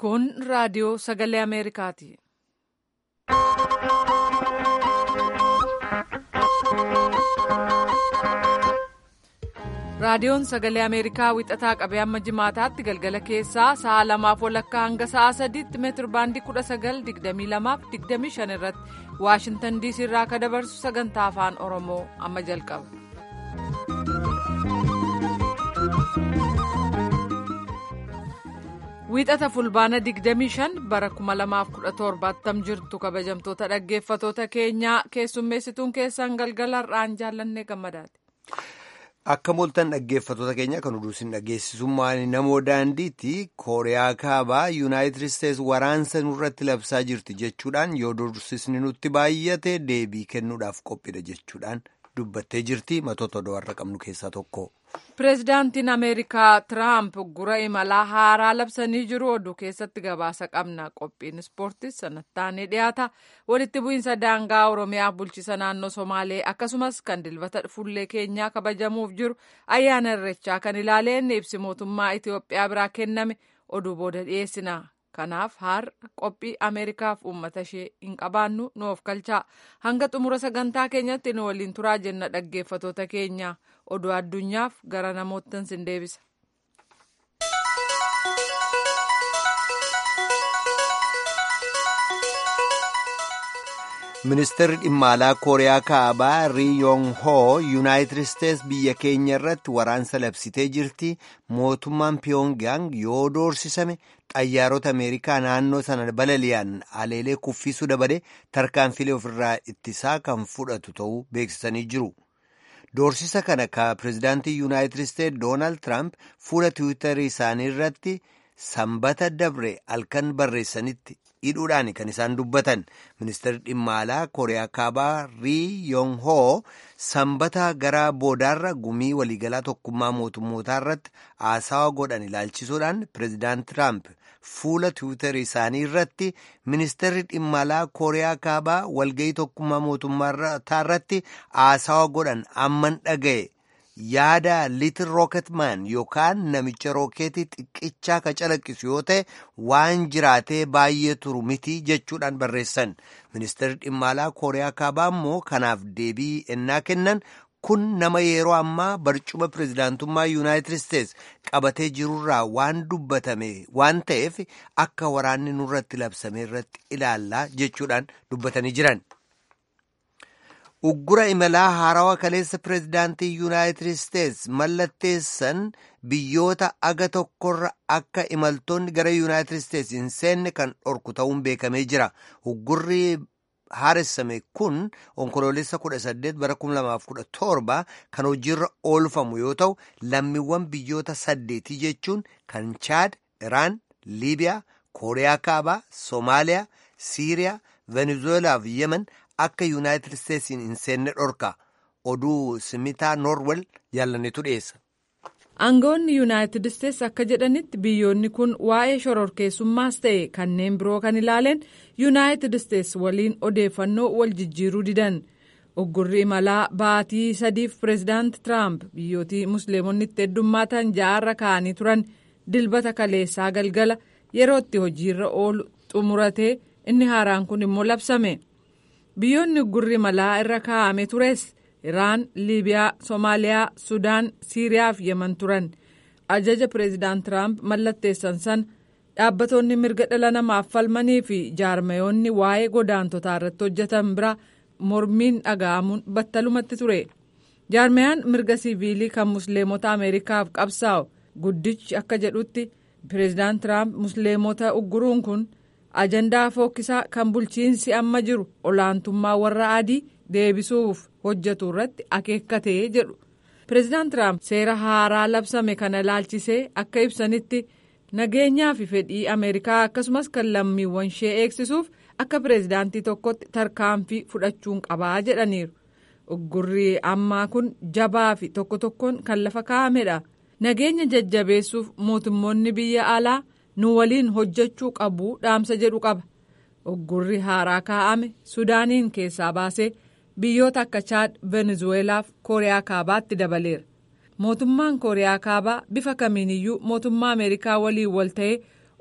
Kun raadiyoo sagalee Ameerikaati. Raadiyoon sagalee Ameerikaa wixataa qabee amma jimaataatti galgala keessaa sa'a lamaaf walakkaa hanga sa'a sadiitti meetir baandii kudha sagal digdamii lamaaf digdamii shan irratti Waashintan diisii irraa akka dabarsu sagantaa afaan Oromoo amma jalqaba. Wiixata fulbaana 25 bara 2017 jirtu kabajamtoota dhaggeeffatoota keenyaa keessummeessituun keessan galgala har'aan jaallanne gammadaati. Akka mooltan dhaggeeffatoota keenya kan oduusin dhageessisummaan namoo daandiitti kooriyaa kaabaa yuunaayitid isteetsi waraansa nurratti labsaa jirti jechuudhaan yoo dursisni nutti baay'ate deebii kennuudhaaf qophiidha jechuudhaan dubbattee jirti matoota odoo har'a qabnu keessaa tokko. Pireezidaantiin Ameerikaa Tiraamp gura imalaa haaraa labsanii jiru oduu keessatti gabaasa qabna. Qophiin ispoortiis sanattaanee dhiyaata. Walitti bu'iinsa daangaa Oromiyaa bulchisa naannoo Somaalee akkasumas kan dilbata fuullee keenyaa kabajamuuf jiru ayyaana irreechaa kan ilaaleen ibsi mootummaa Itoophiyaa biraa kenname oduu booda dhiyeessina. Kanaaf har'a qophii Ameerikaaf uummata ishee hin qabaannu nu of galchaa. Hanga xumura sagantaa keenyatti nu waliin turaa jenna dhaggeeffatoota keenya. Oduu addunyaaf gara namoottan sin deebisa. Ministeerri dhimma alaa Kooriyaa Kaabaa Rii Yoong Hoo Yuunaayitid Isteetsi biyya keenya irratti waraansa labsitee jirti. Mootummaan Pyongyang yoo doorsisame xayyaarota Ameerikaa naannoo sana balali'an aleelee kuffisuu dabale tarkaanfilee ofirraa ittisaa kan fudhatu ta'uu beeksisanii jiru. Doorsisa kana ka pireezidaantii Yuunaayitid Isteetsi Doonaald Tiraamp fuula tiwiitarii isaanii irratti sanbata dabre halkan barreessanitti hidhuudhaan kan isaan dubbatan ministeerri dhimma alaa kooriyaa kaabaa rii yoong hoo sanbata gara boodaarra gumii waliigalaa tokkummaa mootummootaa irratti haasawa godhan ilaalchisuudhaan pireezidaant tiraamp fuula tiwiitarii isaanii irratti ministeerri dhimma alaa kooriyaa kaabaa walgayii tokkummaa mootummootaa irratti haasawa godhan amman dhaga'e. yaada liitil rooketmaan yookaan namicha rookeetii xiqqichaa ka calaqqisu yoo ta'e waan jiraatee baay'ee turu miti jechuudhaan barreessan ministeerri dhimma alaa kooriyaa kaabaa immoo kanaaf deebii ennaa kennan kun nama yeroo ammaa barcuma pireezidaantummaa yuunaayitid isteetsi qabatee jirurraa waan dubbatame waan ta'eef akka waraanni nurratti labsame irratti ilaallaa jechuudhaan dubbatanii jiran. uggura imalaa haarawaa kaleessa pireezidaantii yuunaayitid isteetsi mallatteessan biyyoota aga tokkorra akka imaltoonni gara yuunaayitid isteetsi hin seenne kan dhorku ta'uun beekamee jira uggurri haaressame kun onkoloolessa 18 bara 2017 kan hojiirra oolfamu yoo ta'u lammiiwwan biyyoota saddeetii jechuun kan chaad iraan liibiyaa kooriyaa kaabaa soomaaliyaa siiriyaa venezuelaa fi yemen akka yuunaayitid isteetsiin hin seenne dhorka oduu simitaa noorwel jaallanetu dhiyeessa. aangawoonni yuunaayitid isteetsi akka jedhanitti biyyoonni kun waa'ee shororkeessummaas ta'e kanneen biroo kan ilaaleen yuunaayitid isteetsi waliin odeeffannoo wal jijjiiruu didan uggurri imalaa baatii sadiif pireezidaant tiraamp biyyootii musliimonni itti heddummaatan ja'arra kaa'anii turan dilbata kaleessaa galgala yeroo itti hojiirra oolu xumuratee inni haaraan kun immoo labsame. biyyoonni uggurri imalaa irra kaa'ame tures iraan liibiyaa soomaaliyaa sudaan siiriyaa fi yeman turan ajaja pireezidaant tiraamp mallatteessan san dhaabbatoonni mirga dhala namaaf falmanii fi jaarmayoonni waa'ee godaantotaa irratti hojjetan bira mormiin dhaga'amuun battalumatti ture jaarmayaan mirga siiviilii kan musliimota ameerikaaf qabsaa'u guddichi akka jedhutti pireezidaant tiraamp musliimota ugguruun kun. ajandaa fokkisaa kan bulchiinsi amma jiru olaantummaa warra adii deebisuuf hojjetu irratti akeekkatee jedhu pireezidaant tiraamp seera haaraa labsame kana ilaalchisee akka ibsanitti nageenyaa fi fedhii ameerikaa akkasumas kan lammiiwwan ishee eegsisuuf akka pireezidaantii tokkotti tarkaanfii fudhachuun qabaa jedhaniiru uggurri ammaa kun jabaa fi tokko tokkoon kan lafa kaa'amedha nageenya jajjabeessuuf mootummoonni biyya alaa. nu waliin hojjechuu qabu dhaamsa jedhu qaba uggurri haaraa kaa'ame sudaaniin keessaa baasee biyyoota akka chaad venezuweelaaf kooriyaa kaabaatti dabaleera mootummaan kooriyaa kaabaa bifa kamiiniyyuu mootummaa ameerikaa waliin wal ta'ee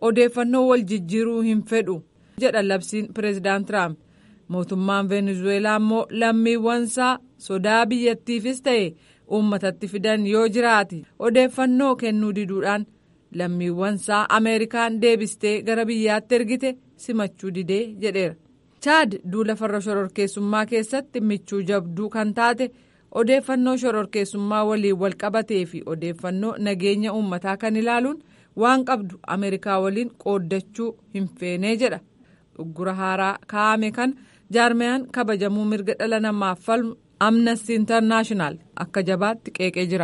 odeeffannoo wal jijjiiruu hin fedhu jedha labsiin pireezidaant tiraamp mootummaan veenezuweelaa immoo lammiiwwansaa sodaa biyyattiifis ta'e uummatatti fidan yoo jiraate odeeffannoo kennuu diduudhaan lammiiwwansaa ameerikaan deebistee gara biyyaatti ergite simachuu didee jedheera. chaad duula farra shororkeessummaa keessatti michuu jabduu kan taate odeeffannoo shororkeessummaa waliin wal qabatee fi odeeffannoo nageenya uummataa kan ilaaluun waan qabdu ameerikaa waliin qooddachuu hin feenee jedha uggura haaraa kaa'ame kan jaarmiyaan kabajamuu mirga dhala namaaf falmu amnesty internaashinaal akka jabaatti qeeqee jira.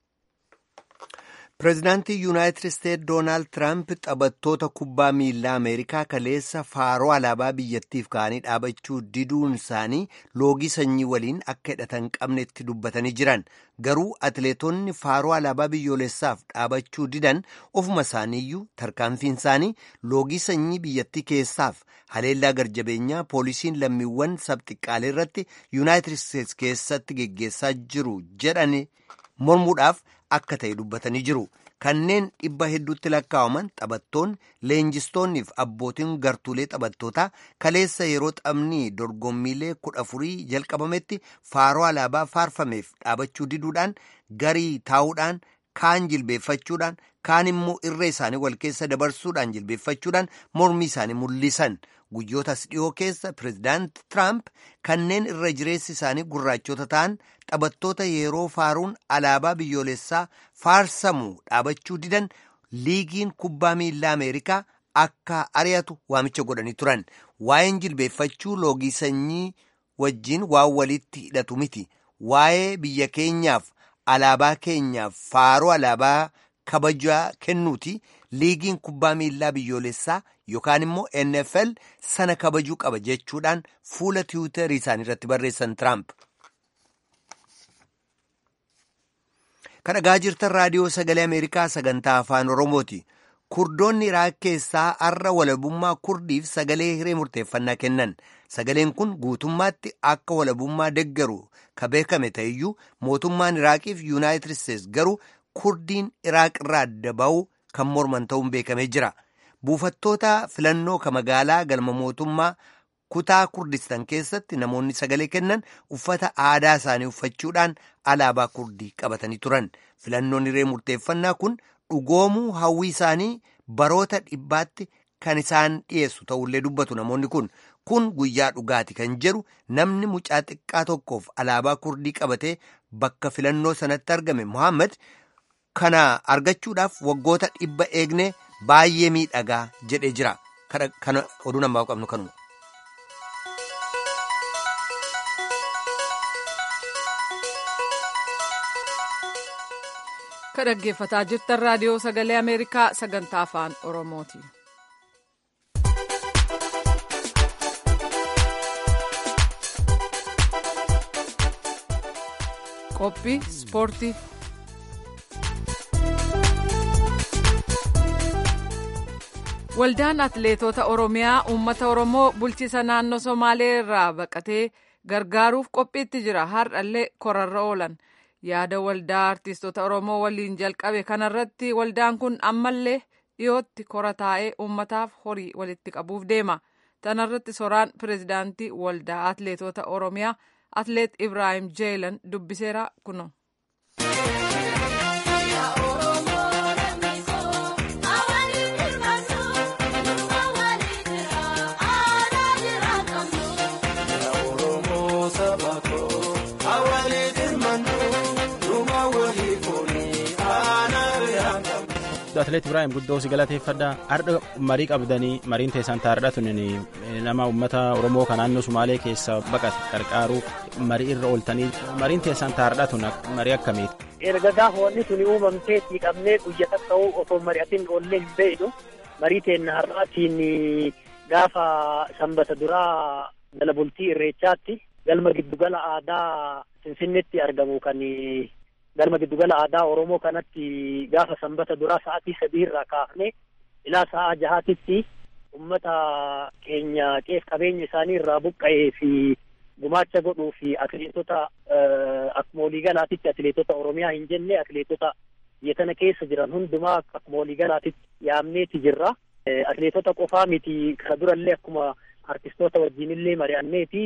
pireezidaantii yuunaayitid isteetsi doonaald tiraamp taphattoota kubbaa miilaa ameerikaa kaleessa faaroo alaabaa biyyattiif ka'anii dhaabachuu diduun isaanii loogii sanyii waliin akka hidhatan qabnetti dubbatanii jiran garuu atileetonni faaroo alaabaa biyyoolessaaf dhaabachuu didan ofuma isaaniiyyuu tarkaanfiin isaanii loogii sanyii biyyattii keessaaf haleellaa garjabeenyaa poolisiin lammiiwwan sabxiqqaalee irratti yuunaayitid isteetsi keessatti geggeessaa jiru jedhani mormuudhaaf. akka ta'e dubbatanii jiru kanneen dhibba hedduutti lakkaa'aman taphattoonni leenjistoonnii fi abbootiin gartuulee taphattootaa kaleessa yeroo taphni dorgommiilee kudha afurii jalqabametti faaroo alaabaa faarfameef dhaabachuu diduudhaan garii taa'uudhaan kaan jilbeeffachuudhaan kaan immoo irree isaanii wal keessa dabarsuudhaan jilbeeffachuudhaan mormii isaanii mul'isan guyyootas dhiyoo keessa pireezidaant tiraamp kanneen irra jireessi isaanii gurraachota ta'an taphattoota yeroo faaruun alaabaa biyyoolessaa faarsamu dhaabachuu didan liigiin kubbaa miilaa ameerikaa akka ari'atu waamicha godhanii turan waa'een jilbeeffachuu loogii sanyii wajjiin waan walitti hidhatu miti waa'ee biyya keenyaaf alaabaa keenyaaf faaroo alaabaa kabajaa kennuuti liigiin kubbaa miilaa biyyoolessaa yookaan immoo NFL sana kabajuu qaba jechuudhaan fuula tiwiitarii isaanii irratti barreessan Tiraamp. Kan dhagaa jirtan raadiyoo sagalee Ameerikaa sagantaa afaan Oromooti. Kurdoonni Iraaq keessaa har'a walabummaa kurdiif sagalee hiree murteeffannaa kennan. Sagaleen kun guutummaatti akka walabummaa deggaru ka beekame ta'eyyuu mootummaan Iraaqiif Yuunaayitid Isteets garuu kurdiin Iraaq irraa adda ba'uu kan morman ta'uun beekamee jira. Buufattoota filannoo ka magaalaa galma mootummaa kutaa kurdistan keessatti namoonni sagalee kennan uffata aadaa isaanii uffachuudhaan alaabaa kurdii qabatanii turan. Filannoon hiree murteeffannaa kun dhugoomuu hawwii isaanii baroota dhibbaatti kan isaan dhiyeessu ta'ullee dubbatu namoonni kun. Kun guyyaa dhugaati kan jedhu namni mucaa xiqqaa tokkoof alaabaa kurdii qabatee bakka filannoo sanatti argame Mohaammed kana argachuudhaaf waggoota dhibba eegne baay'ee miidhagaa jedhee jira. Kana oduu namaa qabnu kanuma. Ka dhaggeeffataa jirtan raadiyoo sagalee Ameerikaa sagantaa afaan Oromooti. Qophii ispoortii. Waldaan Atileetota Oromiyaa uummata Oromoo bulchiisa naannoo Somaalee irraa baqatee gargaaruuf qophiitti jira. Har'allee korarra oolan. Yaada waldaa artiistota Oromoo waliin jalqabe kanarratti waldaan kun ammallee dhiyootti kora taa'ee uummataaf horii walitti qabuuf deema. Tanarratti soraan pireezidaantii waldaa Atileetota Oromiyaa Atileet Ibraahim Jeelan dubbiseera kuno. atileet Ibraahim guddoo si galateeffadha har'a marii qabdanii mariin teessan taa'aadha tunin nama uummata Oromoo kan naannoo Sumaalee keessa baqate qarqaaruuf marii irra ooltanii mariin teessan taa'aadha tun marii akkamiiti. Erga gaafa wanni tuni uumamtee qabnee guyya ta'uu osoo mari'atiin oollee hin beeknu marii teenna har'aatiin gaafa sanbata duraa jala bultii irreechaatti galma giddugala aadaa Finfinneetti argamu kan galma giddugala aadaa Oromoo kanatti gaafa sanbata duraa sa'aatii sadii irraa kaafne ilaa sa'aa jahaatitti ummata keenya qeef qabeenya isaanii irraa buqqa'ee fi gumaacha godhuu fi atileetota akkuma waliigalaatitti atileetota Oromiyaa hin jenne atileetota biyya tana keessa jiran hundumaa akkuma waliigalaatitti yaamneeti jirra. Atileetota qofaa miti ka durallee akkuma artistoota wajjinillee mari'anneeti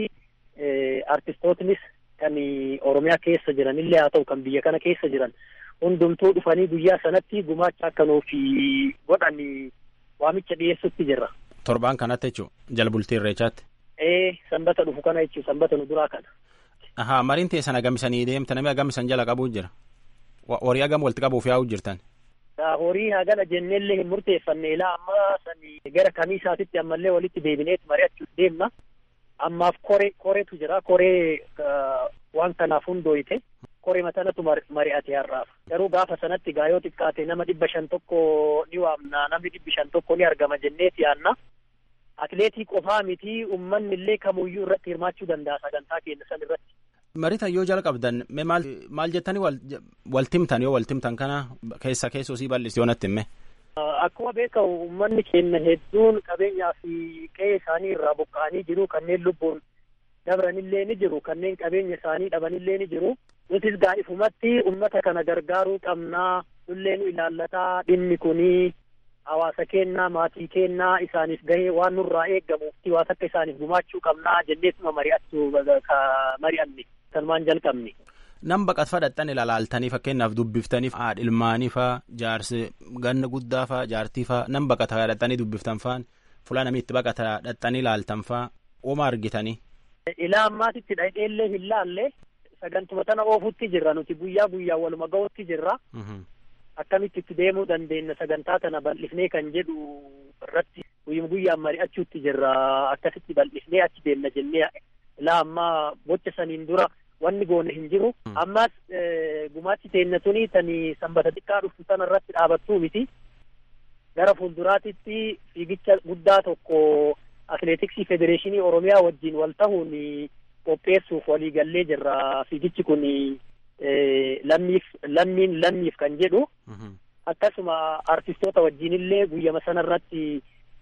artistootnis kan Oromiyaa keessa jiranillee haa ta'u kan biyya kana keessa jiran hundumtuu dhufanii guyyaa sanatti gumaacha akka nuuf godhan waamicha dhiyeessutti jirra. Torbaan kanatti jechuun jala bultii irreechaatti. Ee sanbata dhufu kana jechuun sanbata nu duraa kana. Ahaa mariin teessan agamisanii deemta namni agamisan jala qabuu jira. Horii agam walitti qabuuf yaa'uu jirtan. Horii hagana jenneellee hin murteeffanne ilaa amma sani gara kamii isaatitti ammallee walitti deebineeti mari'achuuf deemna. Ammaaf koree koreetu jira koree waan kanaaf hundooyite koree matanatu mari'ate har'aaf. Garuu gaafa sanatti gaayoo xiqqaate nama dhibba shan tokko ni waamna namni dhibbi shan tokko ni argama jenneeti yaanna. Atileetii qofaa miti uummanni illee kamuyyuu irratti hirmaachuu danda'a sagantaa keenya san irratti. Mariitan yoo jala qabdan maal maal jettanii waltimtan yoo waltimtan kana keessa keessoo sii bal'isi yoo natti himme. Akkuma beekamu uummanni keenya hedduun qabeenyaa fi qe'ee isaanii irraa buqqa'anii jiru kanneen lubbuun dabranillee ni jiru kanneen qabeenya isaanii dhabanillee ni jiru. Nutis gaa'ifumatti uummata kana gargaaruu qabnaa nullee nu ilaallataa dhimmi kunii hawaasa kennaa maatii kennaa isaaniif gahee waan nurraa eeggamuuf waan akka isaaniif gumaachuu qabnaa jenneetuma mari'attu mari'anne sanumaan jalqabne. Nam baqat fadhaxxan ilaalaaltanii fakkeenyaaf dubbiftaniif haadha ilmaanii faa jaarsi ganna guddaa faa jaartii faa nam baqata dhadhaxxanii dubbiftan faan fulaa namni itti baqata dhadhaxxanii ilaaltan faa ooma argitanii. Ilaa ammaatitti dhaqeellee hin laalle sagantuma tana oofutti jirra nuti guyyaa guyyaa waluma ga'utti jirra. Akkamitti itti deemuu dandeenya sagantaa tana bal'ifnee kan jedhu irratti guyyuma guyyaan mari'achuutti jirra akkasitti bal'ifnee achi deemna jennee ilaa ammaa bocha saniin dura wanni goone hin jiru. Ammas gumaachi teenya tuni tani sanbata xiqqaa dhuftu sana irratti dhaabattuu miti. Gara fuulduraatitti fiigicha guddaa tokko atileetiksii federeeshinii Oromiyaa wajjin wal ta'uun qopheessuuf waliigallee jirra. Fiigichi kun lammiif lammiin lammiif kan jedhu. Akkasuma artistoota wajjinillee guyyama sana irratti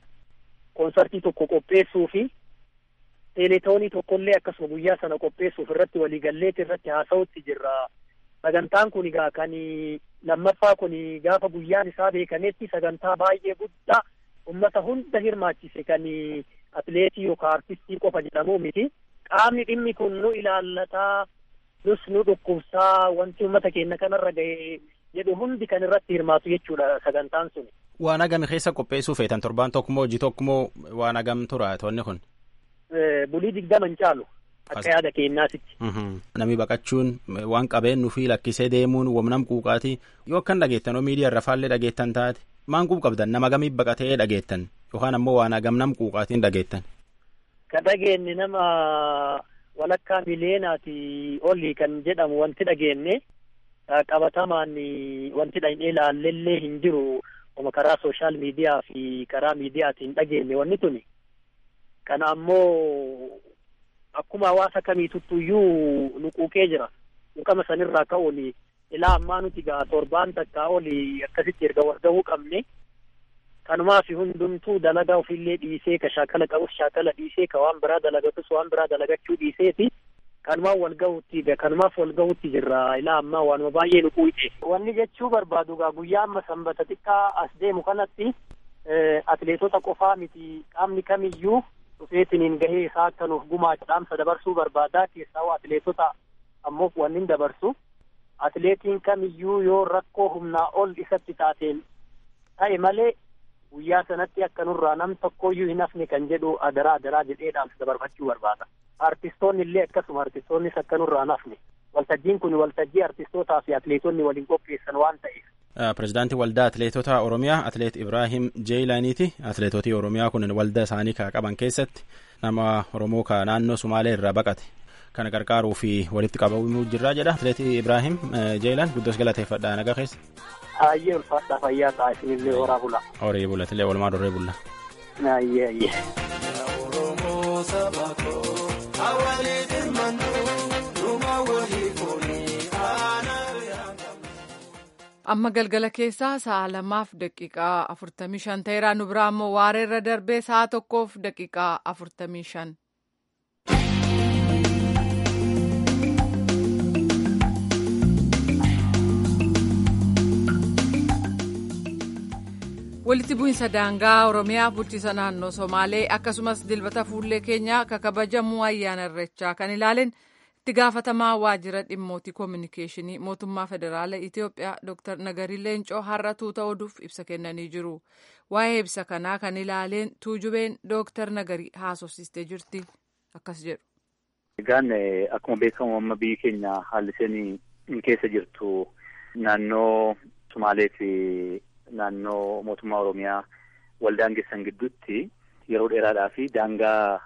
koonsartii tokko qopheessuu fi teeletoonii tokkollee akkasuma guyyaa sana qopheessuuf irratti waliigalleeti irratti haasa'utti jirra. Sagantaan kun egaa kan lammaffaa kun gaafa guyyaan isaa beekametti sagantaa baay'ee guddaa ummata hunda hirmaachise kan atileetii yookaan artistii qofa jedhamu miti. Qaamni dhimmi kun nu ilaallataa nus nu dhukkubsaa wanti ummata keenya kanarra ga'e jedhu hundi kan irratti hirmaatu jechuudha sagantaan sun. Waan agami keessa qopheessuu feetan torbaan tokkomoo hojii tokkomoo waan agam tura toonni kun. bulii digdama hin caalu akka yaada keenyaatitti. Namni baqachuun waan qabeenyu fi lakkisee deemuun wamnam quuqaati yoo akkan dhageettan oo miidiyaa irra faallee dhageettan taate maan quub qabdan nama gamii baqatee dhageettan yookaan ammoo waan gamnam quuqaatiin dhageettan. Ka dhageenye nama walakkaa miliyeenaati olii kan jedhamu wanti dhageenye qabatamaan wanti dhaqnee ilaallellee hin jiru karaa sooshaal miidiyaa fi karaa miidiyaatiin dhageenye wanni tuni. kana ammoo akkuma hawaasa kamiituttuyyuu nu quuqee jira quuqama sanirraa ka'uun ilaa ammaa nuti gaa torbaan takkaa oli akkasitti erga wargahuu qabne kanumaaf hundumtuu dalagaa ofillee dhiisee ka shaakala qabus shaakala dhiisee ka waan biraa dalagatus waan biraa dalagachuu dhiiseeti kanumaan wal gahutti kanumaaf wal gahutti jirra ilaa ammaa waanuma baay'ee nu quuqe wanni jechuu barbaadu gaa guyyaa amma sanbata xiqqaa as deemu kanatti atileetota qofaa miti qaamni kamiyyuu dhufeetiniin gahee isaa akka nuuf gumaacha dhaamsa dabarsuu barbaadaa keessaa atileetota ammoo wannin dabarsu atileetiin kamiyyuu yoo rakkoo humnaa ol isatti taateen ta'e malee guyyaa sanatti akka nurraa nam tokkoyyuu hin hafne kan jedhu adaraa adaraa jedhee dhaamsa dabarfachuu barbaada. Artistoonni illee akkasuma artistoonnis akka nurraa hin hafne waltajjiin kun waltajjii artistootaa fi atileetonni waliin qopheessan waan ta'eef. Pireezidaantii waldaa atileetota Oromiyaa atileet Ibraahim Jeeyilaaniiti. Atileetotii Oromiyaa kun waldaa isaanii ka qaban keessatti nama Oromoo ka naannoo Sumaalee irraa baqate kana gargaaruu fi walitti qabamuu jirraa jedha. Atileet Ibraahim Jeeyilaan guddoos galateeffadha nagaa keessa. Ayyee ulfaadhaa fayyaa ta'a isinillee horaa bula. Horii bulatilee walumaa dorree bulla. Ayyee ayyee. amma galgala keessaa sa'a lamaaf daqiiqaa afurtamii shan ta'eera nu biraa immoo waareerra darbee sa'a tokkoof daqiiqaa afurtamii shan. walitti bu'iinsa daangaa oromiyaa bulchiisa naannoo somaalee akkasumas dilbata fuullee keenyaa akka kabajamuu ayyaana irreechaa kan ilaaleen itti gaafatamaa waajjira dhimmootii koominikeeshinii mootummaa federaalaa itiyoophiyaa dr nagarii leencoo har'a tuuta oduuf ibsa kennanii jiru waa'ee ibsa kanaa kan ilaaleen tuujubeen dr nagarii haasofsiistee jirti akkas jedhu. egaan akkuma beekamu amma biyyi keenya haalli isheen keessa jirtu naannoo somaalee fi naannoo mootummaa oromiyaa waldaangessan gidduutti yeroo dheeraadhaa fi daangaa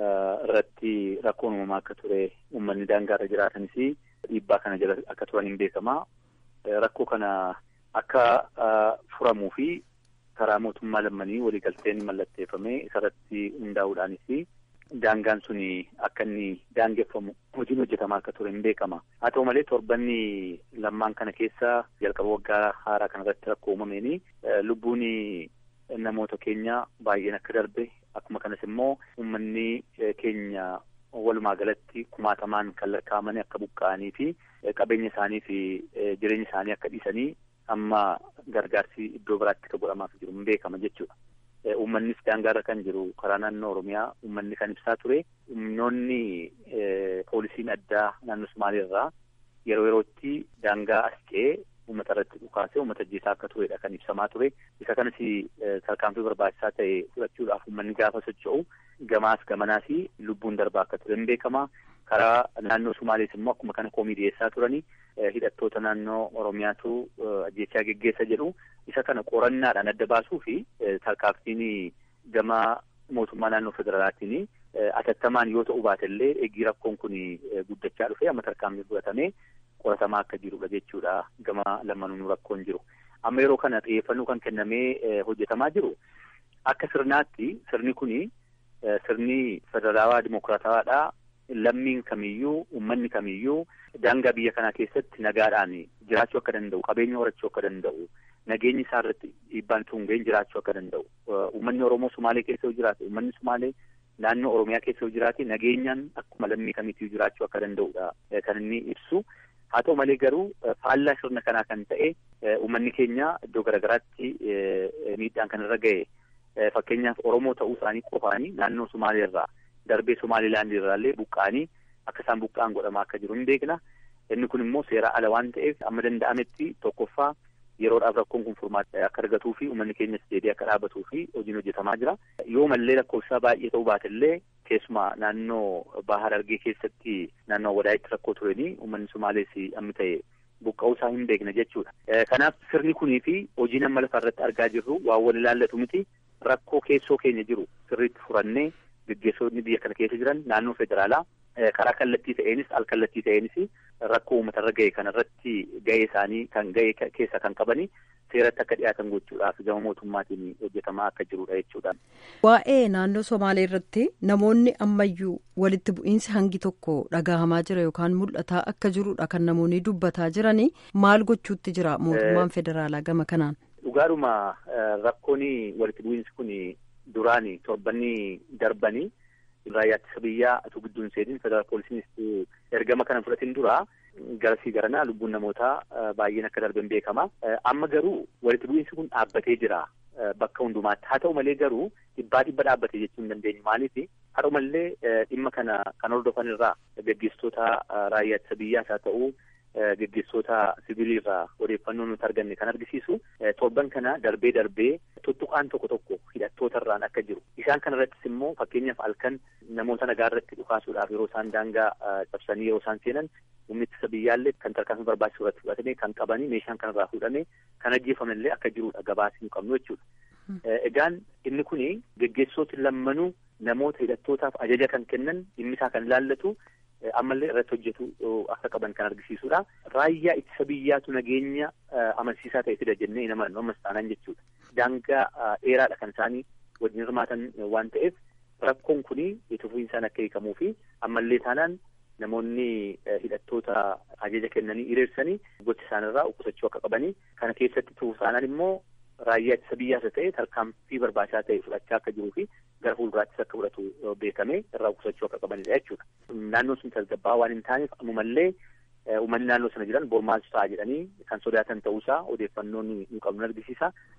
irratti rakkoon uumamaa akka ture uummanni daangaa irra jiraatanis dhiibbaa kana jala akka turan hin beekama. Rakkoo kana akka furamuu fi karaa mootummaa lammanii waliigalteen mallatteeffame isarratti hundaa'uudhaanis daangaan sun akka inni daangeffamu hojiin hojjetamaa akka ture hin beekama. Haa ta'u malee torbanni lammaan kana keessa jalqaba waggaa haaraa kanarratti rakkoo uumameen lubbuun namoota keenya baay'een akka darbe akkuma kanas immoo uummanni keenya walumaa galatti kumaatamaan kan lakkaa'amanii akka buqqa'anii fi qabeenya isaanii fi jireenya isaanii akka dhiisanii amma gargaarsi iddoo biraatti akka godhamaaf jiru hin beekama jechuudha. Uummannis daangaarra kan jiru karaa naannoo Oromiyaa uummanni kan ibsaa ture humnoonni poolisiin addaa naannoo Somaaliirraa yeroo yerootti daangaa as ce'ee uummata irratti dhukaasee uummata ajjeesaa akka turedha kan ibsamaa ture. Isa kanas tarkaanfii barbaachisaa ta'e fudhachuudhaaf uummanni gaafa socho'u gamaas gamanaas lubbuun darbaa akka ture hin beekama. Karaa naannoo Somaalees immoo akkuma kana koomii dhiyeessaa turani hidhattoota naannoo Oromiyaatu ajjeechaa geggeessa jedhu isa kana qorannaadhaan adda baasuu fi tarkaanfiin gama mootummaa naannoo federaalaatiin atattamaan yoo ta'u baatellee eegii rakkoon kun guddachaa dhufe amma tarkaanfii fudhatamee qoratamaa akka jirudha jechuudha gama lamanuun rakkoon jiru. Amma yeroo kana xiyyeeffannoo kan kennamee hojjetamaa jiru akka sirnaatti sirni kuni sirni federaalawaa dimokiraatawaadhaa lammiin kamiyyuu uummanni kamiyyuu daangaa biyya kanaa keessatti nagaadhaan jiraachuu akka danda'u qabeenya horachuu akka danda'u nageenyi isaa irratti dhiibbaan tungeen jiraachuu akka danda'u uummanni oromoo sumaalee keessa yoo jiraate uummanni sumaalee naannoo oromiyaa keessa yoo jiraate nageenyaan akkuma lammii kamiitii jiraachuu akka danda'udha kan inni ibsu haa ta'u malee garuu faallaa sirna kanaa kan ta'e uummanni keenya iddoo garaagaraatti miidhaan kan irra ga'e fakkeenyaaf oromoo ta'uu isaanii qofaanii naannoo sumaalee irraa darbee somaalilaandii irraallee buqqa'anii akka isaan buqqa'an godhamaa akka jiru hin beekna inni kun immoo seeraa ala waan ta'eef amma danda'ametti tokkoffaa yeroodhaaf rakkoon kun furmaata akka argatuu fi uummanni keenyas deebi'ee akka dhaabatuu fi hojiin hojjetamaa jira yoo mallee lakkoofsaa baay'ee ta'uu baatellee keessumaa naannoo baahar argee keessatti naannoo wadaayitti rakkoo turanii uummanni somaalees amma ta'e buqqa'uu isaa hin beekna jechuudha. Kanaaf sirni kunii fi hojiin amma lafa irratti argaa jirru waan wal ilaallatu miti rakkoo keessoo keenya jiru sirriitti furannee gaggeessonni biyya kana keessa jiran naannoo federaalaa karaa kallattii ta'eenis al kallattii ta'eenis rakkoo uummatarra ga'e kanarratti ga'ee isaanii kan ga'e keessa kan qabani seeratti akka dhiyaatan gochuudhaaf gama mootummaatiin hojjetamaa akka jirudha jechuudha. Waa'ee naannoo Somaalee irratti namoonni ammayyuu walitti bu'iinsi hangi tokko dhagahamaa jira yookaan mul'ataa akka jirudha kan namoonni dubbataa jiranii maal gochuutti jira mootummaan federaalaa gama kanaan. Dhugaadhuma rakkoon walitti bu'iinsi kun duraani torbanni darbanii raayyaa ittisa biyyaa utuu gidduun seenin federaal poolisiinis ergama kana fudhatin dura garasii garanaa lubbuun namootaa baay'een akka darben beekama. Amma garuu walitti bu'iinsi kun dhaabbatee jira bakka hundumaatti. Haa ta'u malee garuu dhibbaa dhibba dhaabbatee jechuu hin dandeenyu. Maaliif haa ta'u malee dhimma kana kan hordofan irraa gaggeessitoota raayyaa ittisa biyyaas haa ta'u gaggeessitoota sibiilirraa odeeffannoo nuti arganne kan argisiisu torban kana darbee darbee tuttuqaan tokko tokko hidhattoota irraan akka jiru isaan kana irrattis immoo fakkeenyaaf halkan namoota nagaa irratti dhukaasuudhaaf yeroo isaan daangaa cabsanii yeroo isaan seenan humni ittisa biyyaallee kan tarkaanfii barbaachisu irratti fudhatame kan qabanii meeshaan kanarraa fuudhame kan ajjeefamellee akka jirudha gabaasii nu qabnu jechuudha. Egaan inni kuni gaggeessitooti lammanuu namoota hidhattootaaf ajaja kan kennan dhimmi isaa kan ilaallatu ammallee irratti hojjetu akka qaban kan argisiisudha. Raayyaa ittisa biyyaatu nageenya amansiisaa ta'e fida jennee hin amannu ammas taanaan jechuudha. Daangaa dheeraadha kan isaanii wajjin hirmaatan waan ta'eef rakkoon kuni itti fufiinsaan akka hiikamuu fi ammallee taanaan namoonni hidhattoota ajaja kennanii hiriirsanii gocha isaanirraa qusachuu akka qabanii kana keessatti tuusaanaan immoo raayyaa ittisa biyyaas ta'e tarkaanfii barbaachisaa ta'e fudhachaa akka jiruu fi gara fuulduraattis akka fudhatu beekamee irraa qusachuu akka qabanidha jechuudha. Naannoon sun tasgabbaa waan hin taaneef ammumallee uummanni naannoo sana jiran bormaasu ta'a jedhanii kan sodaatan ta'uusaa odeeffannoon nu qabnu argisiisa.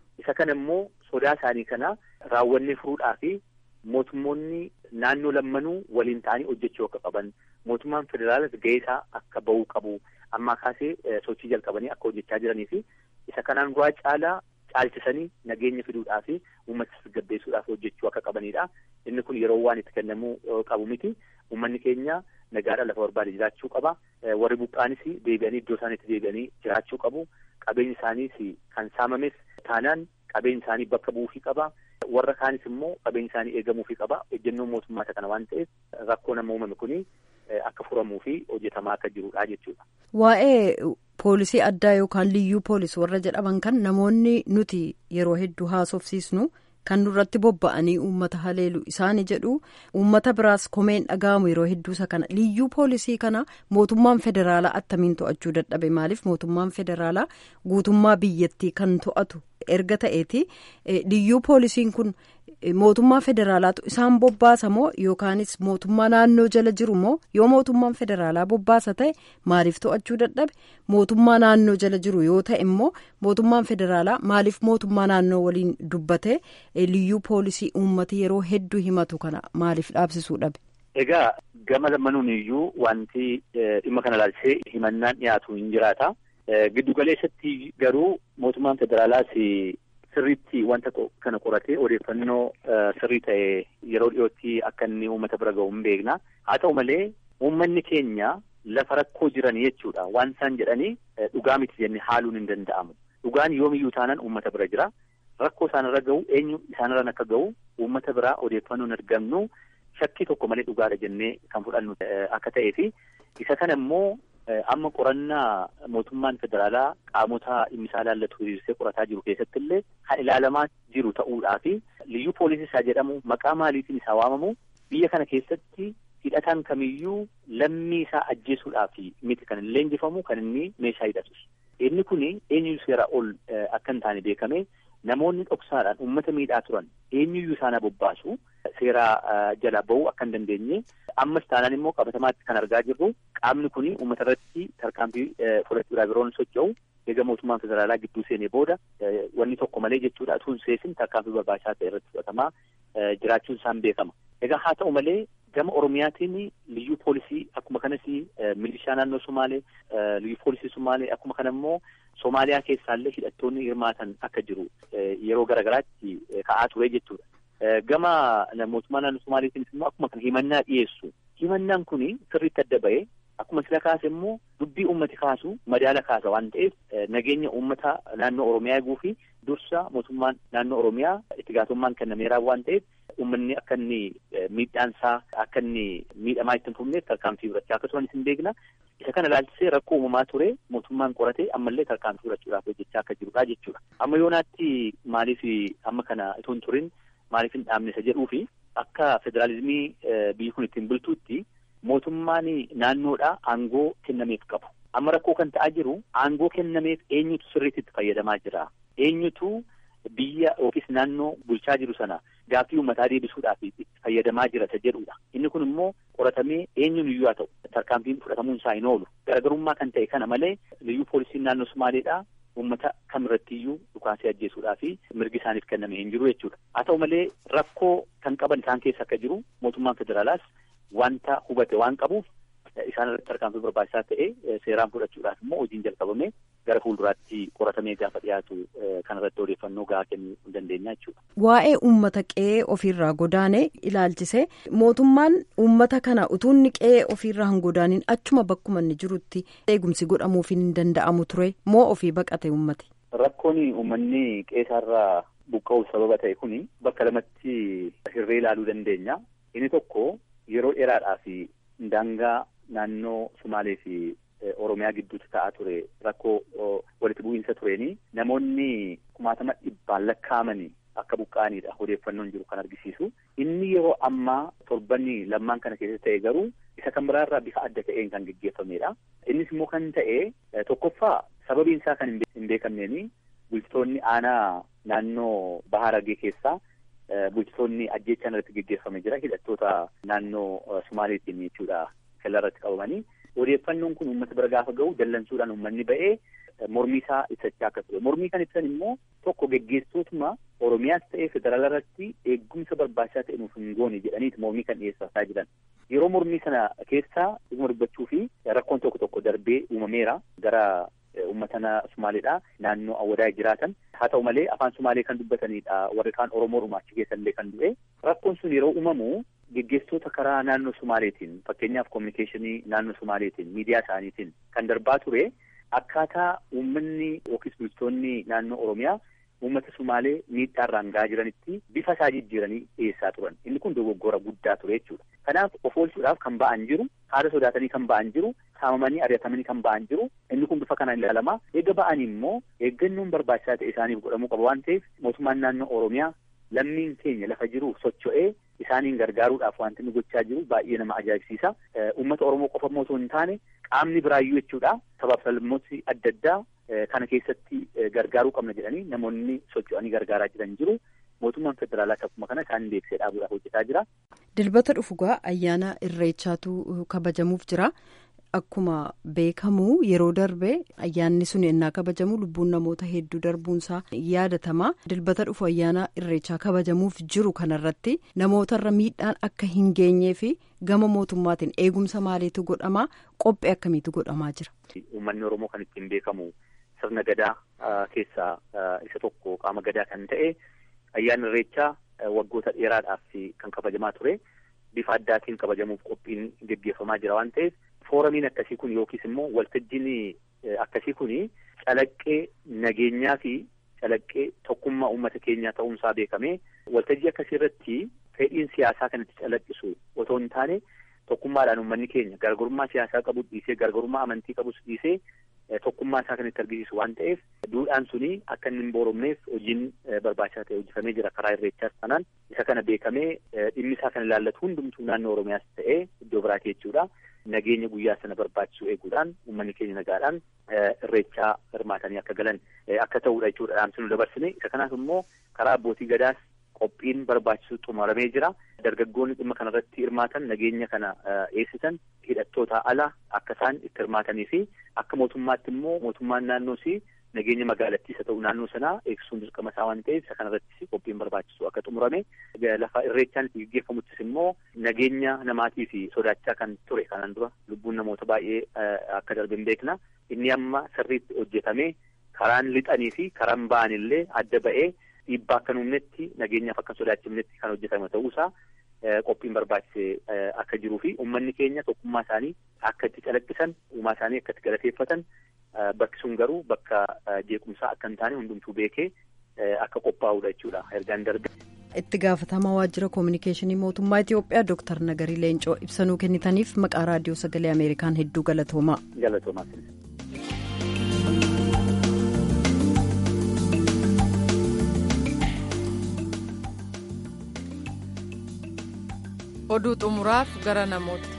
isa kana immoo sodaa isaanii kana raawwannee furuudhaa fi mootummoonni naannoo lammanuu waliin ta'anii hojjechuu akka qaban mootummaan federaalas gahee isaa akka bahuu qabu ammaa kaasee sochii jalqabanii akka hojjechaa jiranii fi isa kanaan duraa caalaa caalchisanii nageenya fiduudhaa fi uummata tasgabbeessuudhaaf hojjechuu akka qabanidha. Inni kun yeroo waan itti kennamuu qabu miti. Uummanni keenya nagaadhaan lafa barbaade jiraachuu qaba. Warri buqqaanis deebi'anii iddoo isaaniitti deebi'anii jiraachuu qabu. Qabeenyi isaaniis kan saamames taanaan qabeenyi isaanii bakka bu'uufii qaba. Warra kaanis immoo qabeenyi isaanii eegamuufii qaba. Ejjennoo mootummaa kana waan ta'eef rakkoo nama uumame kuni akka furamuu fi hojjetamaa akka jirudha jechuudha. Waa'ee poolisii addaa yookaan liyyuu poolis warra jedhaman kan namoonni nuti yeroo hedduu haasofsiisnu kan nurratti bobba'anii uummata haleelu isaani jedhu uummata biraas komeen dhaga'amu yeroo hedduu isa kana liyyuu poolisii kana mootummaan federaalaa attamiin to'achuu dadhabe maaliif mootummaan federaalaa guutummaa biyyattii kan to'atu erga ta'eeti liyyuu poolisiin kun mootummaa federaalaatu isaan bobbaasa moo yookaanis mootummaa naannoo jala jiru moo yoo mootummaan federaalaa bobbaasa ta'e maaliif to'achuu dadhabe mootummaa naannoo jala jiru yoo ta'e immoo mootummaan federaalaa maaliif mootummaa naannoo waliin dubbate liyyuu poolisii uummati yeroo hedduu himatu kana maaliif dhaabsisuu dhabe. Egaa gama lammanuun iyyuu wanti dhimma kana ilaalchisee himannaan dhiyaatu hin jiraata. Giddu galeessatti garuu mootummaan federaalaas sirriitti wanta kana qoratee odeeffannoo sirrii ta'e yeroo dhiyootti akka inni uummata bira ga'u hin beekna. Haa ta'u malee uummanni keenya lafa rakkoo jiran jechuudha. Waan isaan jedhanii dhugaa miti jennee haaluun hin danda'amu. Dhugaan yoomiyyuu taanaan uummata bira jira. Rakkoo isaanirra ga'u eenyu isaanirraan akka ga'u uummata biraa odeeffannoon argamnu shakkii tokko malee dhugaadha jennee kan fudhannu akka ta'ee fi isa kana immoo amma qorannaa mootummaan federaalaa qaamota dhimmi isaa ilaallatu hiriirsee qorataa jiru keessatti illee kan ilaalamaa jiru ta'uudhaa fi liyyuu poolisii isaa jedhamu maqaa maaliitiin isaa waamamu biyya kana keessatti hidhataan kamiyyuu lammii isaa ajjeesuudhaaf miti kan hin leenjifamu kan inni meeshaa hidhatus. Inni kun eenyuyyuu seera ol akka hin taane beekame namoonni dhoksaadhaan uummata miidhaa turan eenyuyyuu isaan bobbaasu seeraa jala bahuu akka hin dandeenye ammas taanaan immoo qabatamaatti kan argaa jirru qaamni kun uummata irratti tarkaanfii fudhachuudhaaf yeroo inni socho'u eega mootummaan federaalaa gidduu seenee booda wanni tokko malee jechuudha utuu hin seesin tarkaanfii barbaachisaa ta'e irratti fudhatamaa jiraachuun isaan beekama. Egaa haa ta'u malee gama Oromiyaatiin liyyuu poolisii akkuma kanas milishaa naannoo Somaalee liyyuu poolisii Somaalee akkuma kana immoo Somaaliyaa keessaallee hidhattoonni hirmaatan akka jiru yeroo garaagaraatti ka'aa ture jechuudha. Gama mootummaa naannoo Somaaleetiinis immoo akkuma kana himannaa dhiyeessu. Himannaan kun sirriitti adda ba'ee akkuma sila kaase immoo dubbii uummati kaasu madaala kaasa waan ta'eef nageenya uummata naannoo Oromiyaa eeguu fi dursa mootummaan naannoo Oromiyaa itti gaafatamummaan kennameeraa waan ta'eef uummanni akka inni miidhaansaa akka inni miidhamaa itti hin fufneef tarkaanfii fudhachaa akka turan isin beekna. Isa kana ilaalchisee rakkoo uumamaa ture mootummaan qoratee ammallee tarkaanfii fudhachuudhaaf hojjechaa akka jirudha jechuudha. Amma yoonaatti maaliif amma kana itoo hin turin maaliif hin dhaabne isa jedhuu fi akka federaalizimii biyyi kun ittiin bultuutti mootummaan naannoodhaa aangoo kennameef qabu. Amma rakkoo kan ta'aa jiru aangoo kennameef eenyutu sirriitti itti fayyadamaa jira. Eenyutu biyya yookiis naannoo bulchaa jiru sana gaaffii uummataa deebisuudhaaf itti fayyadamaa jira isa jedhudha. Inni kun immoo qoratamee eenyuun iyyuu haa ta'u tarkaanfiin fudhatamuun isaa hin oolu. Garaagarummaa kan ta'e kana malee liyyuu poolisiin naannoo Sumaaleedhaa uummata kamirratti iyyuu dhukaasee ajjeesuudhaa fi mirgi isaaniif kenname hin jiru jechuudha. Haa ta'u malee rakkoo kan qaban isaan keessa akka jiru mootummaan federaalaas wanta hubate waan qabuuf isaan irratti tarkaanfii barbaachisaa ta'e seeraan fudhachuudhaaf immoo hojiin jalqabame gara fuulduraatti qoratamee gaafa dhiyaatu kanarratti odeeffannoo gahaa kennuu hin dandeenya jechuudha. Waa'ee uummata qe'ee ofiirraa godaanee ilaalchise mootummaan uummata kana utuu inni qe'ee ofiirraa hin godaanin achuma bakkuma inni jirutti eegumsi godhamuuf hin danda'amu ture moo ofii baqate uummati. Rakkoon uummanni qe'eerraa buqqa'uuf sababa ta'e kuni bakka lamatti hirree ilaaluu dandeenya. Inni tokko yeroo dheeraadhaaf daangaa naannoo Sumaalee fi Oromiyaa gidduutti ta'aa ture rakkoo walitti bu'iinsa tureeni namoonni kumaatama dhibbaan lakkaa'amanii akka buqqa'anidha odeeffannoon jiru kan argisiisu. Inni yeroo ammaa torbanni lammaan kana keessatti ta'e garuu isa kan biraarraa bifa adda ta'een kan geggeeffamedha. Innis immoo kan ta'e tokkoffaa sababiin isaa kan hin beekamneeni bulchitoonni aanaa naannoo Bahaa Harargee keessaa bulchitoonni ajjeechaan irratti geggeeffame jira hidhattoota naannoo Sumaaleetiin jechuudha kellaa irratti qabamanii odeeffannoon kun uummata bira gaafa ga'u dallansuudhaan uummanni ba'ee mormii isaa ibsachaa akka ture mormii kan ibsan immoo tokko geggeessitootuma oromiyaas ta'ee federaala irratti eegumsa barbaachisaa ta'e nuuf hin goone jedhaniiti mormii kan dhiyeessaa jiran yeroo mormii sana keessaa dhuguma dubbachuu fi rakkoon tokko tokko darbee uumameera gara uummata Sumaaleedha naannoo awwadaa jiraatan haa ta'u malee afaan Sumaalee kan dubbatanidha warri kaan Oromoo Rumaachi keessallee kan du'e rakkoon sun yeroo uumamu geggeessitoota karaa naannoo Sumaaleetiin fakkeenyaaf kominikeeshinii naannoo Sumaaleetiin miidiyaa isaaniitiin kan darbaa ture akkaataa uummanni yookiis bulchitoonni naannoo Oromiyaa uummata Sumaalee miidhaarraan gahaa jiranitti bifa isaa jijjiiranii dhiyeessaa turan inni kun dogoggora guddaa ture jechuudha. Kanaaf of oolchuudhaaf kan ba'an jiru haala sodaatanii kan ba'an jiru saamamanii ari'atamanii kan ba'an jiru inni kun bifa kanaan ilaalamaa eega ba'anii immoo eeggannoon barbaachisaa ta'e isaaniif godhamuu qaba waan ta'eef mootummaan naannoo Oromiyaa lammiin keenya lafa jiru socho'ee isaaniin gargaaruudhaaf wanti inni gochaa jiru baay'ee nama ajaa'ibsiisa. Uummata Oromoo qofa immoo osoo hin taane qaamni biraayyuu jechuudha sabaaf sablammooti adda addaa kana keessatti gargaaruu qabna jedhanii namoonni socho'anii gargaaraa jiran jiru. Mootummaan federaalaa akkuma kana isaan beeksisee dhaabuudhaaf hojjetaa jira. Dilbata dhufugaa ayyaana irreechaatu kabajamuuf jira. Akkuma beekamu yeroo darbe ayyaanni sun ennaa kabajamu lubbuun namoota hedduu darbuunsaa yaadatama. Dilbata dhufu ayyaana irreechaa kabajamuuf jiru kanarratti namootarra miidhaan akka hin geenyee fi gama mootummaatiin eegumsa maaliitu godhamaa qophii akkamiitu godhamaa jira. Uummanni Oromoo kan ittiin beekamu sirna gadaa keessaa isa tokko qaama gadaa kan ta'e ayyaanni irreechaa waggoota dheeraadhaaf kan kabajamaa ture. Bifa addaatiin kabajamuuf qophiin geggeeffamaa jira waan ta'eef fooramiin akkasii kun yookiis immoo waltajjiin akkasii kun calaqqee nageenyaa fi calaqqee tokkummaa uummata keenyaa ta'uunsaa beekamee waltajjii akkasii irratti fedhiin siyaasaa kan itti calaqqisu otoo hin taane tokkummaadhaan uummanni keenya gargarummaa siyaasaa qabu dhiisee gargarummaa amantii qabus dhiisee tokkummaa isaa kan itti argisiisu waan ta'eef duudhaan suni akka inni hin booromneef hojiin barbaachisaa ta'e hojjetamee jira karaa irreechaas kanaan isa kana beekamee dhimmi isaa kan ilaallatu hundumtuu naannoo oromiyaas ta'ee iddoo biraati jechuudha. Nageenya guyyaa sana barbaachisu eeguudhaan uummanni keenya nagaadhaan irreechaa hirmaatanii akka galan akka ta'uudha jechuudha dhaamsi nu dabarsine isa kanaaf immoo karaa abbootii gadaas qophiin barbaachisu xumuramee jira. Dargaggoonni dhimma kanarratti hirmaatan nageenya kana eegsisan hidhattoota ala akka isaan itti hirmaatanii fi akka mootummaatti immoo mootummaan naannoosii nageenya magaalattii isa ta'u naannoo sanaa eegsisuun dirqama isaa waan ta'eef isa kanarrattis qophiin barbaachisu akka xumurame lafa irreechaan itti gaggeeffamuttis immoo nageenya namaatii fi sodaachaa kan ture kanaan dura lubbuun namoota baay'ee akka darbe hin beekna inni amma sirriitti hojjetame karaan lixanii fi karaan ba'an illee adda ba'ee dhiibbaa akka nuumnetti nageenyaaf akka sodaachifnetti kan hojjetame ta'uusaa qophiin barbaachise akka jiruu fi uummanni keenya tokkummaa isaanii akka itti calaqqisan uumaa isaanii akka itti galateeffatan bakki sun garuu bakka jeequmsaa akka hin taane hundumtuu beekee akka qophaa'uudha jechuudha ergaan darbe. itti gaafatamaa waajjira koominikeeshinii mootummaa Itiyoophiyaa Dr. Nagarii Leencoo ibsanuu kennitaniif maqaa raadiyoo sagalee Ameerikaan hedduu galatoomaa. Galatoomaa. oduu xumuraaf gara namoota.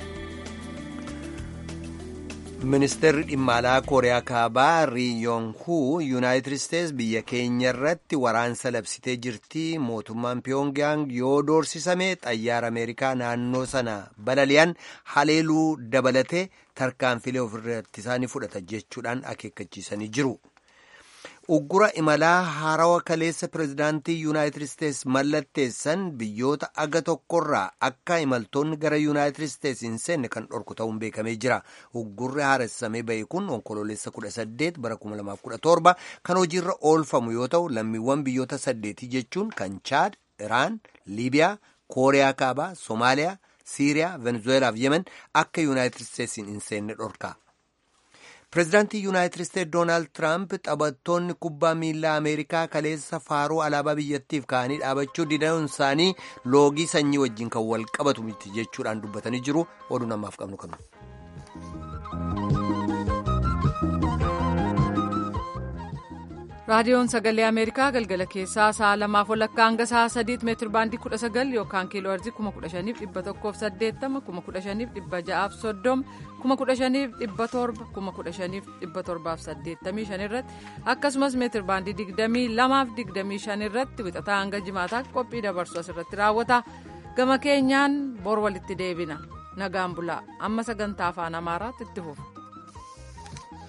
ministeerri dhimma alaa kooriyaa kaabaa riiyoon huu yuunaayitid isteets biyya keenya irratti waraansa labsitee jirti mootummaan piyongaang yoo doorsisame xayyaara ameerikaa naannoo sana balali'an haleeluu dabalatee tarkaanfilee ofirratti isaanii fudhata jechuudhaan akeekkachiisanii jiru. uggura imalaa haarawaa kaleessa pirezidaantii yuunaayitid isteets mallatteessan biyyoota aga tokkorraa akka imaltoonni gara yuunaayitid isteets hin seenne kan dhorku ta'uun beekamee jira uggurri haaressamee ba'e kun onkoloolessa 18 bara 2017 kan hojiirra oolfamu yoo ta'u lammiiwwan biyyoota saddeetii jechuun kan chaad iraan liibiyaa kooriyaa kaabaa soomaaliyaa siiriyaa venezueelaa fi yemen akka yuunaayitid isteets hin seenne dhorka. pireezidaantii yuunaayitid isteets doonaald tiraamp taphattoonni kubbaa miilaa ameerikaa kaleessa faaruu alaabaa biyyattiif ka'anii dhaabachuu didanuun isaanii loogii sanyii wajjin kan wal qabatu miti jechuudhaan dubbatanii jiru oduu namaaf qabnu kanu. raadiyoon sagalee ameerikaa galgala keessaa sa'a lamaaf walakkaa hanga sa'a sadiitti meetir baandii kudha sagal yookaan kiiloo heerzii kuma kudha shaniif dhibba tokkoof saddeettama kuma kudha shaniif dhibba ja'aaf soddoma kuma kudha shaniif dhibba torba kuma kudha shaniif dhibba torbaaf saddeettamii shan irratti akkasumas meetir baandii digdamii lamaaf digdamii shan irratti wixataa hanga jimaataatti qophii dabarsu asirratti raawwata gama keenyaan bor walitti deebina nagaan bulaa amma sagantaa afaan amaaraatti itti fufa.